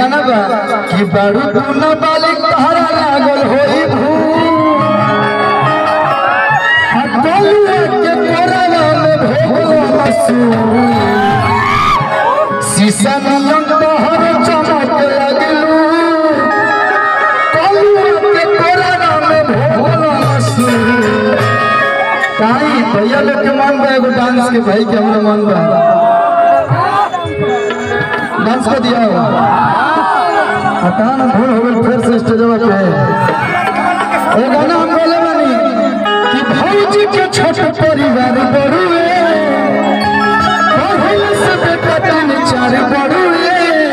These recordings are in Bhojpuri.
गाना बा कि बारू तू न बालिक तहरा लागल होई भू हटलुआ के कोरवा में भोगलो मसू शीशा नियन तोहर चमक लगलू कलुआ के कोरवा में भोगलो मसू काई भैया लोग के मन बा एगो डांस के भाई के हमरा मन बा डांस कर दिया हो हटा ना भूल हो गई फिर से स्टेजवा पे ये गाना हम बोले बानी कि भौजी के छोट परिवार बड़ुए पहिल से बेटा तीन चार बड़ुए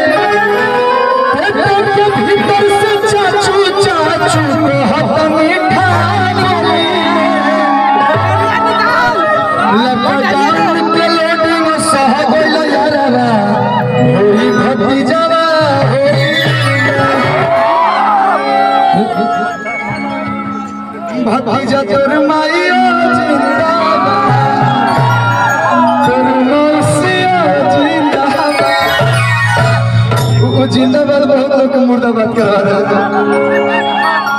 बेटा के भीतर से चाचू चाचू कहत मीठा लपटान के लोडिंग सह गइल यारवा होई भतीजवा भतीजा तोर माइयो जिंदाबाद तोर मौसियो जिंदाबाद वो जिंदाबाद बहुत लोग को मुर्दाबाद करवा देता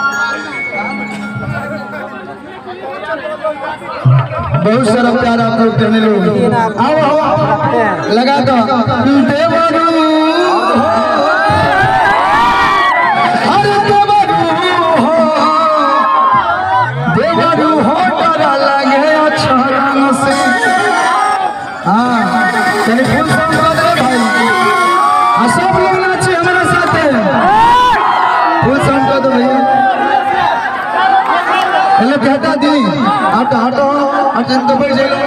बहुत सारा प्यार आप लोग देने लोग आओ आओ लगा दो देवरू अरे देवरू हो देवरू हो डरा लगे अक्षरन से हाँ चलिए फुल साउंड कर दो भाई हाँ सब लोग नाचे हमारे साथ फुल साउंड कर दो भैया हेलो कहता दी हटो हटो हटो तो बैठ जाओ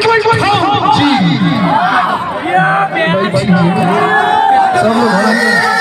जी बैठिए सब लोग हमारे